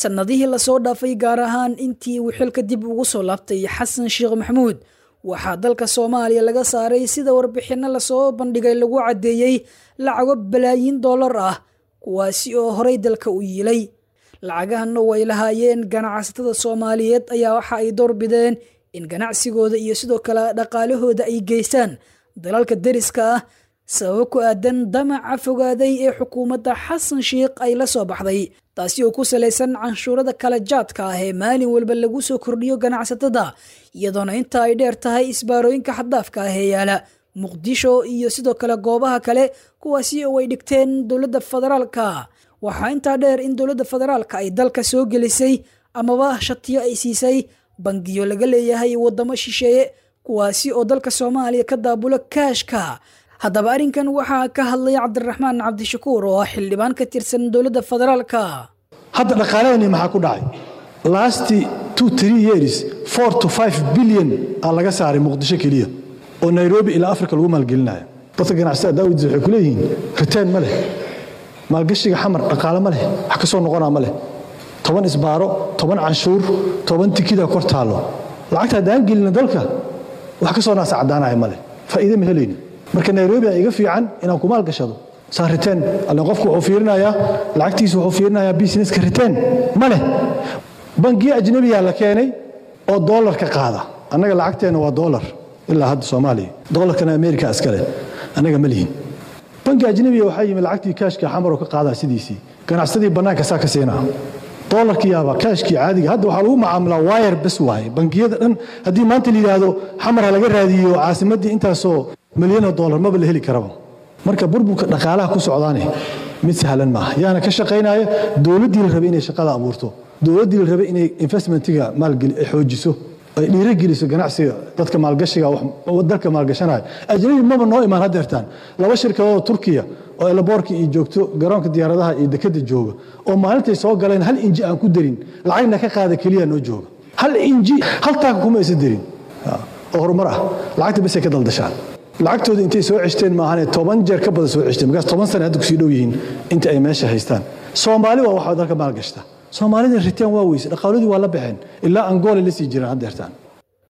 sannadihii lasoo dhaafay gaar ahaan intii uu xilka dib ugu soo laabtay xasan sheekh maxamuud waxaa dalka soomaaliya laga saaray sida warbixinno lasoo bandhigay lagu caddeeyey lacago balaayiin dollar ah kuwaasi oo horey dalka u yiilay lacagahanna way lahaayeen ganacsatada soomaaliyeed ayaa waxa ay doorbideen in ganacsigooda iyo sidoo kale dhaqaalahooda ay geystaan dalalka deriska ah sababo ku aadan damaca fogaaday ee xukuumadda xasan sheikh ay la soo baxday taasi oo ku salaysan canshuurada kala jaadka ah ee maalin walba lagu soo kordhiyo ganacsatada iyadoona inta ay dheer tahay isbaarooyinka xaddaafka ah ee yaala muqdisho iyo sidoo kale goobaha kale kuwaasi oo ay dhigteen dowladda federaalka waxaa intaa dheer in dowladda federaalka ay dalka soo gelisay amaba shatiyo ay siisay bangiyo laga leeyahay waddamo shisheeye kuwaasi oo dalka soomaaliya ka daabulo kaashka haddaba arrinkan waxaa ka hadlay cabdiraxmaan cabdishakuur oo ah xildhibaan ka tirsan dowladda federaalka hadda dhaqaalaheenni maxaa ku dhacay last two three years four to five billion aa laga saaray muqdisho keliya oo nairobi ilaa africa lagu maalgelinayo dadka ganacsatada daawadiisa waxay ku leeyihiin riteen ma leh maalgashiga xamar dhaqaale ma leh wax ka soo noqonaa ma leh toban isbaaro toban canshuur toban tikida kor taallo lacagta haddaan gelina dalka wax ka soo naasa caddaanaya ma leh faa'iide ma helayni marka nairobi a iga fiican inaan ku maalgashado saa riteen allen qofku wuxuu fiirinayaa lacagtiisa wuxuu fiirinayaa businesska riteen ma leh bangiyo ajnabiyaa la keenay oo doolarka qaada annaga lacagteenna waa doolar ilaa hadda soomaaliya doolarkana amerika iskale annaga ma lihin bangi ajnabiga waxaa yimi lacagtii kaashka xamaroo ka qaadaa sidiisii ganacsadii bannaanka saa ka siinaa doolarkiyaaba kaashkii caadiga hadda waxaa lagu macaamilaa wayar bes waaye bangiyada dhan haddii maanta la yidhaahdo xamar ha laga raadiyo caasimaddii intaasoo milyanoo doolar maba la heli karaba marka burburka dhaqaalaha ku socdaane mid sahlan maaha yaana ka shaqaynaya dowladdii la rabay inay shaqada abuurto dowladdii la rabay inay investmentiga maalgeli ay xoojiso ay dhiirogeliso ganacsiga dadka maalgashiga dalka maalgashanaya ajnabi maba noo imaan haddeertaan laba shirkadood oo turkiya oo elaboorka iyo joogto garoonka diyaaradaha iyo dekada jooga oo maalintay soo galeen hal inji aan ku darin lacagna ka qaada keliya noo jooga hal inji hal taaka kuma aysan darin oo horumar ah lacagta basay ka daldashaan lacagtooda intay soo ceshteen maahane toban jeer ka badan soo ceshteen markaas toban sane hadda kusii dhow yihiin inta ay meesha haystaan soomaali waa waxaa dalka maalgashta soomaalida ritaan waa weyse dhaqaaladii waa la baxeen ilaa angola la sii jiraan haddeertaan